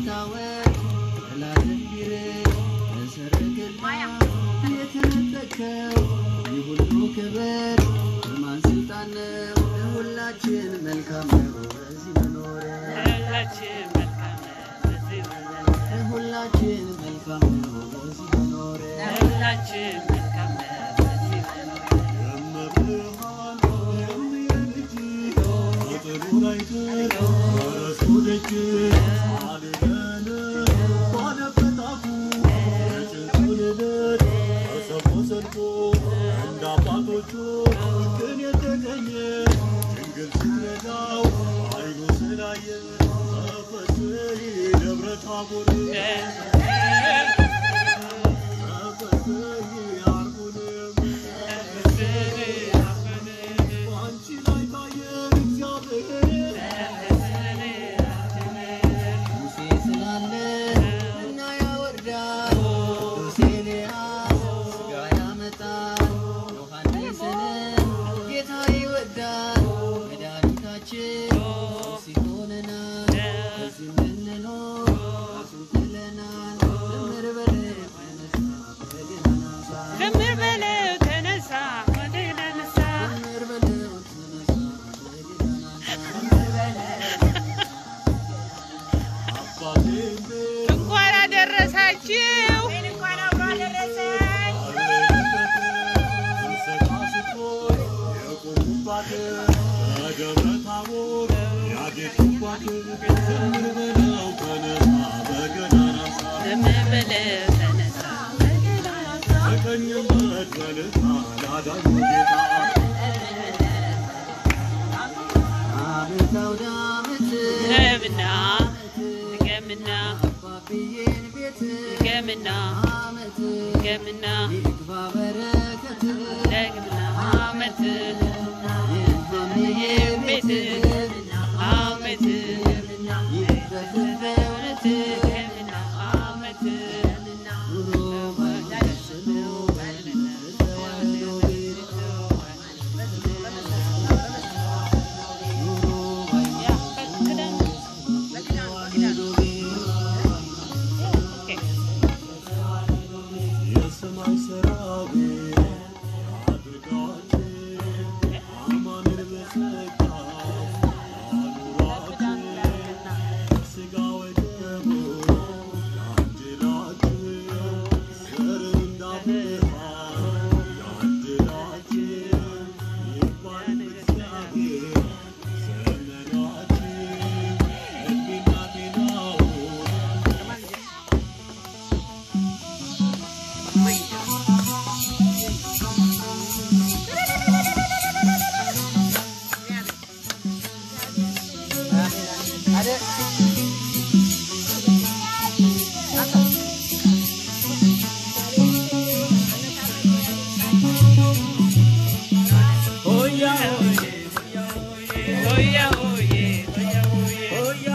የምታወቅ ጠላትን ቢርቅ በሰረገላ የተነጠቅከው ይህ ሁሉ ክብር በማን ስልጣን ነው? ለሁላችን መልካም ነው በዚህ መኖር ለሁላችን መልካም ነው በዚህ መኖር። ለሁላችን መልካም ነው በዚህ መኖር ለሁላችን መልካም ነው በዚህ መኖር። ሙሴ ስላለ እና ያወርዳል ቅዱስ ኤልያስ ሥጋ ያመጣል ዮሐንስንም ጌታ ይወዳል መድኃኒታችን ፈውስ ይሆነናል በዚህ እንድንኖር ራሱን ጥለናል ዘምር በለው ተነሳ በገናና አንሳ ዘምር በለው ተነሳ ወደ ነሳ ዘምር በለው ተነሳ በገናና አንሳ እንኳን አደረሳችሁ። እንኳን አብሮ አደረሰን። ዘምር በለው ተነሳ አመት አውደ ዓመት ገምና ገምና አባብዬን ቤት ገምና አመት ገምና ይግባ በረከት ደግምና አመት የማምዬ ቤት ቤት አመት ይክፈት በእውነት ገምና አመት ኑሮ ባይደስ ነው በተዋህዶ ቤት ኑሮ ባይደስ በተዋህዶ ቤት የሰማይ ሰራዊት አድርጋችሁ አማኑኤል በጸጋ አኑሯችሁ ሥጋ ወደሙ ያድላችሁ ዘር እንዳብርሃ ያድላችሁ ይባል እግዚአብሔር ዘመናችሁ እድሜና ጤናውን ሆያ ሆዬ ሆያ ሆዬ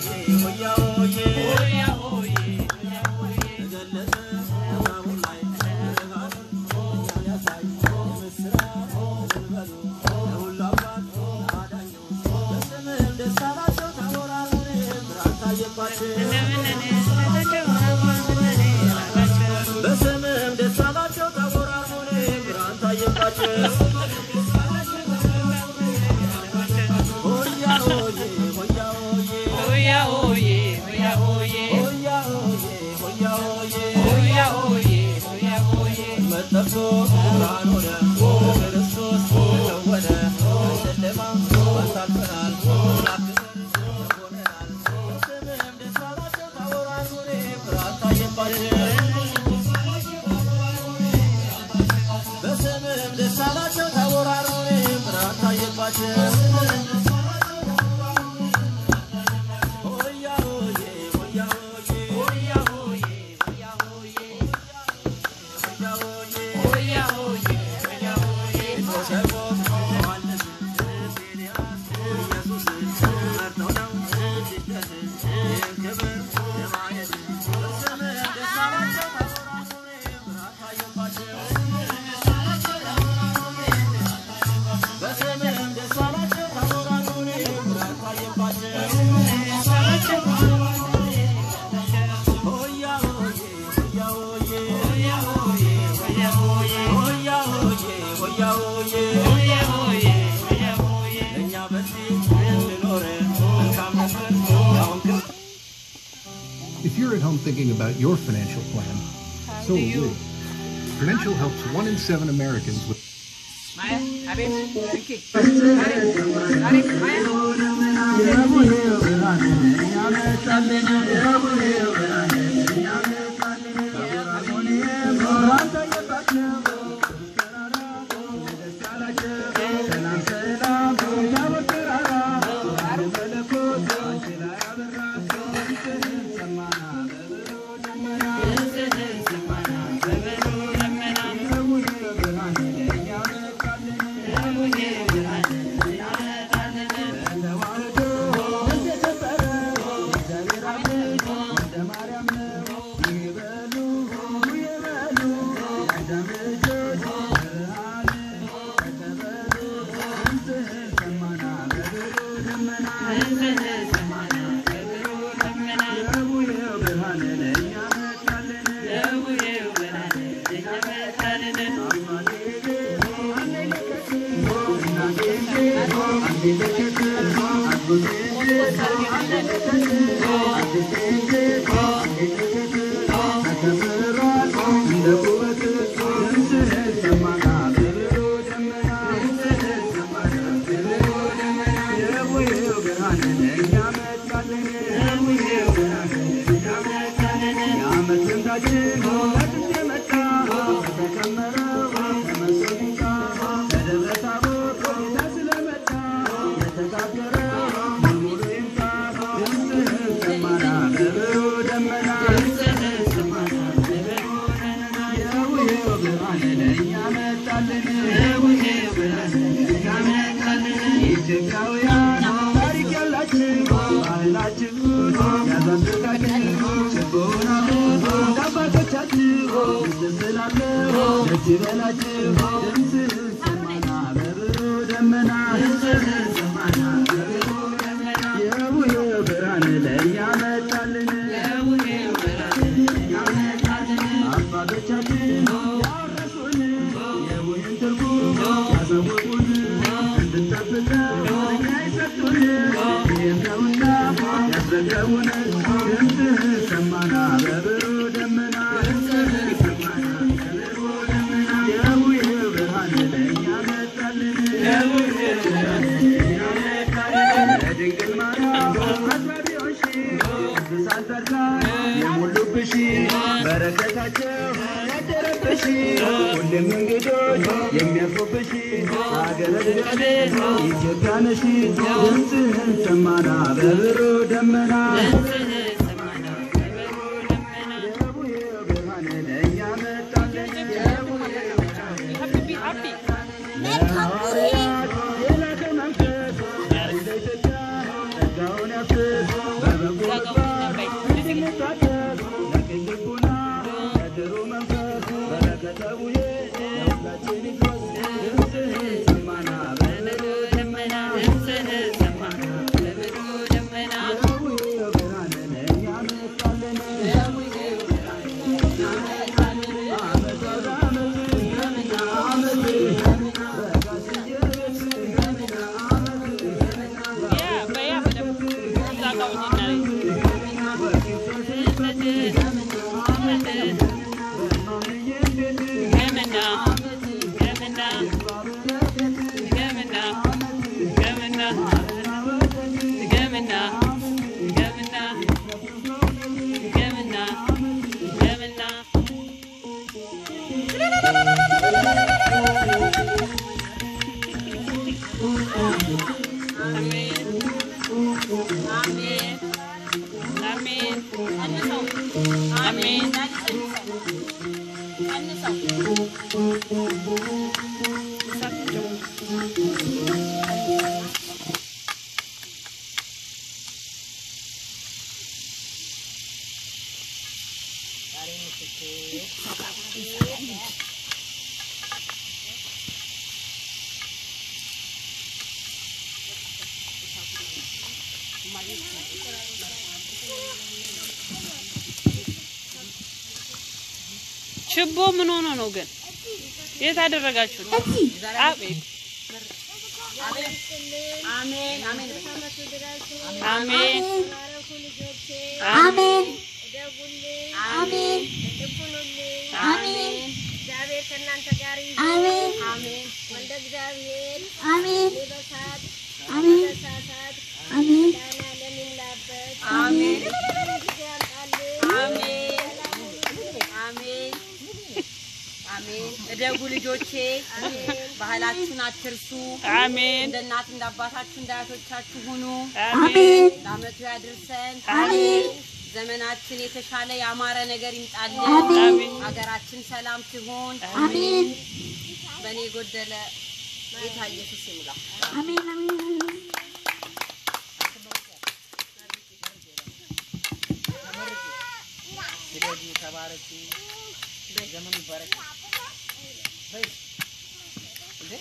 ሆያ ሆዬ በስምም ደስ አላቸው ተጎራጉን ብርሃን ታየባቸው ሆያ ሆዬ ሆያ ሆዬ ሆያ ሆዬ ሆያ ሆዬ ሆያ ሆዬ ሆያ ሆዬ ሆያ ሆዬ ሆያ ሆዬ መጠርቶ ብርሃን ሆነ ክርስቶስ ተወነ ጨለማ አሳልፈናል ሆነናል በስምም ደስ አላቸው ተጎራጉን ብርሃን ታየባቸው በስምም ደስ አላቸው ተወራሩን ብርሃን ታየባቸው ሆያ ሆዬ ሆያ ሆዬ ሆያ ሆዬ ሆያ ሆዬ ሆያ ሆዬ ሆያ ሆዬ ሆያ ሆዬ ሸቆ ዮሐንስ ኤልያስ ኢየሱስ መርተው ነው ስደት ይህን ክብር ለማየት በስምም ደስ አላቸው ተወራሩን ብርሃን ታየባቸው በስምም ደስ አላቸው If you're at home thinking about your financial plan, so are we. Prudential helps one in seven Americans with በረከታቸው ያደረብሽ ሁሌም እንግዶች የሚያርፉብሽ ሀገረ እግዚአብሔር ኢትዮጵያ ነሽ ድምፅህን ሰማና በብሩ ደመና የቡሄው ብርሃን ለእኛ መጣልን የቡሄው ብርሃን ለሐዋርያት የላከው መንፈስ እንደ ኢትዮጵያ ጸጋውን ያፍስ በበጎ ምግባር እንድንታደግ ለቅን ልቡና ለጥሩ መንፈስ በረከተ ቡሄ ለሁላችን ይድረስ ድምፅህን ሰማና በብሩ ደመና የቡሄው ብርሃን ለእኛ መጣልን የቡሄው ዓመት ወደ ዓመት ዓመት በጋ ሲጀምር ችቦ ምን ሆኖ ነው ግን? የት አደረጋችሁት? አቤት አሜን አሜን አድርጉልኝ። አሜን ትልቅ ሁኑልኝ። አሜን እግዚአብሔር ከእናንተ ጋር ይሁን። አሜን አሜን። ወልደ እግዚአብሔር አሜን እኔ በሳት አሜን በሳሳት አሜን መድኃኒዓለም ይሙላበት። አሜን ጊዜ ያምጣልን። አሜን አሜን አሜን። እደጉ ልጆቼ፣ ባህላችሁን አትርሱ። አሜን እንደ እናት እንደ አባታችሁ እንደ አያቶቻችሁ ሁኑ። አሜን ለዓመቱ ያድርሰን። አሜን ዘመናችን የተሻለ ያማረ ነገር ይምጣልን። አሜን ሀገራችን ሰላም ትሁን። አሜን በእኔ የጎደለ ጌታ ኢየሱስ ይሙላ። አሜን አሜን ስደዱ፣ ተባረኩ፣ ዘመኑ ይባረክ። በይ እንዴ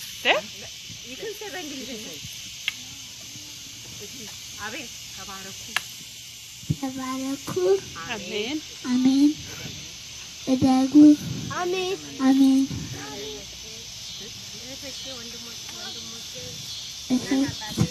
አቤት ተባረኩ። ተባረኩ አሜን አሜን እደጉ አሜን። አሜን እህቶቼ፣ ወንድሞቼ፣ ወንድሞቼ እህቶቼ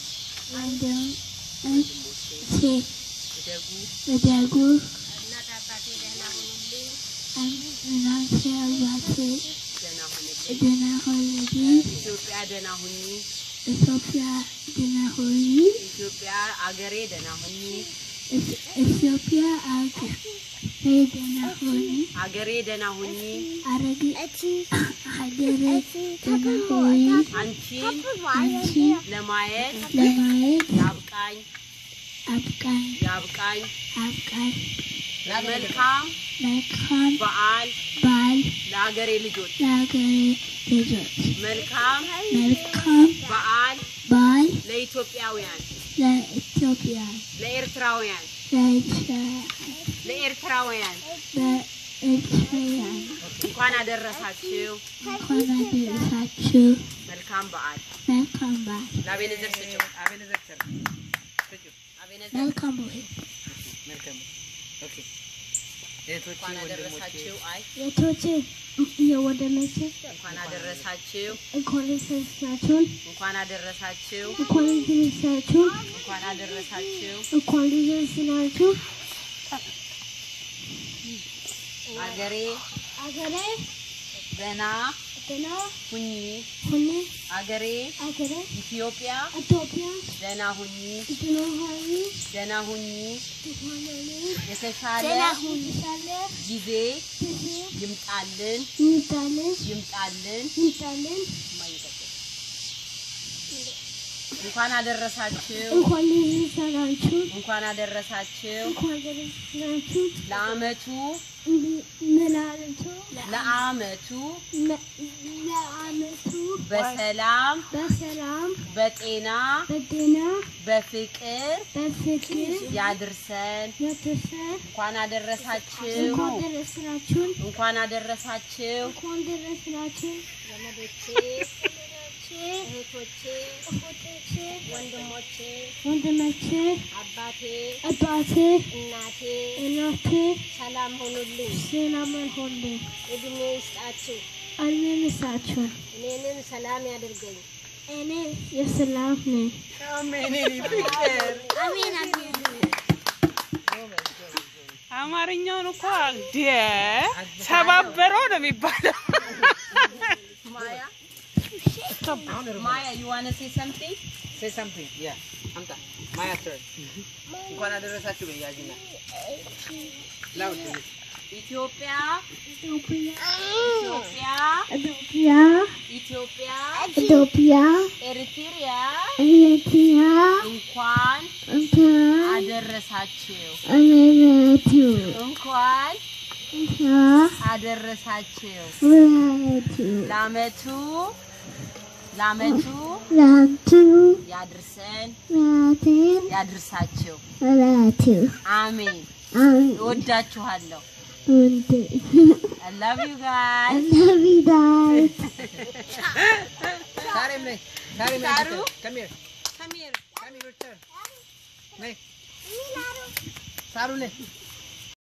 ወንድሞቼ እደጉ። እደጉ እናት አባቴ ደህና ሁኑልኝ። እናቴ አባቴ ደህና ሁንልኝ። ደህና ሁኑልኝ ኢትዮጵያ ደህና ሁኚ። ኢትዮጵያ ደህና ሁኚ ኢትዮጵያ አገሬ ደህና ሁኚ። ኢትዮጵያ አገሬ ደህና ሁኚ አገሬ ደህና ሁኚ። አረግ ሀገሬ ደህና ሁኚ አንቺን አንቺ ለማየት ለማየት ያብቃኝ አብቃኝ ያብቃኝ። አብቃኝ መልካም መልካም በዓል በዓል ለአገሬ ልጆች። ለሀገሬ ልጆች መልካም መልካም በዓል በዓል ለኢትዮጵያውያን፣ ለኢትዮጵያ ለኤርትራውያን፣ ለኤርትራ ለኤርትራውያን ለኤርትራውያን እንኳን አደረሳችሁ። እንኳን አደረሳችሁ። መልካም በዓል። መልካም በዓል ለአቤነዘር ስጭው። አቤነዘር ስር ስጪው። አቤነዘር መልካም በዓል መልካም ኦኬ። እህቶቼ እንኳን ወንድሞቼ አደረሳችሁ። አይ የቶቼ የወደመቼ እንኳን አደረሳችሁ። እንኳን ደረሳችሁን እንኳን አደረሳችሁ። እንኳን ደረሳችሁን እንኳን አደረሳችሁ። እንኳን ደረስናችሁ። አገሬ አገሬ ደህና ደህና ሁኚ። ሁኒ አገሬ አገሬ ኢትዮጵያ ኢትዮጵያ ደህና ሁኚ። ደህና ሁኒ ደህና ሁኚ። ደህና የተሻለ ሁኒ ሳለ ጊዜ ጊዜ ይምጣልን ይምጣልን ይምጣልን። ይምጣልን። እንኳን አደረሳችሁ። እንኳን ደረሳችሁ እንኳን አደረሳችሁ። እንኳን ደረሳችሁ። ለአመቱ መላልቱ ለአመቱ ለአመቱ በሰላም በሰላም በጤና በጤና በፍቅር በፍቅር ያድርሰን። ያደርሰን። እንኳን አደረሳችሁ። እንኳን ደረስናችሁን። እንኳን አደረሳችሁ። እንኳን ደረስናችሁ። ዘመዶቼ፣ ወንድሞቼ እህቶቼ፣ እህቶቼ ወንድሞቼ፣ ወንድሞቼ አባቴ፣ አባቴ እናቴ እናቴ ሰላም ሁኑልኝ። ሰላም ሁሉ እድሜ ይስጣችሁ። አልመልሳችሁ። እኔንም ሰላም ያድርገኝ። እኔ የሰላም ነኝ። አሜን። የኔ ፍቅር አሜን አሜን። አማርኛውን እኮ ደ ሰባበረው ነው የሚባለው። ማያ ማያ you wanna say something? say something yeah አምጣ ማያ turn እንኳን አደረሳችሁ በያጅና ላውድ ኢትዮጵያ ኢትዮጵያ ኢትዮጵያ ኢትዮጵያ ኢትዮጵያ ኢትዮጵያ ኤርትሪያ ኤርትራ እንኳን እንኳን አደረሳችሁ አመቱ እንኳን እንኳን አደረሳችሁ ወለቱ ለአመቱ ለአመቱ ላንቱ ያድርሰን ላቴን ያድርሳችሁ። ወለቱ አሜን። አሜን እወዳችኋለሁ። ወንድ I love you guys. ለቪዳይ ሳሬም ነይ ሳሬም ነይ ሳሩ? come here Come here. come here turn ነይ ሳሩ ነይ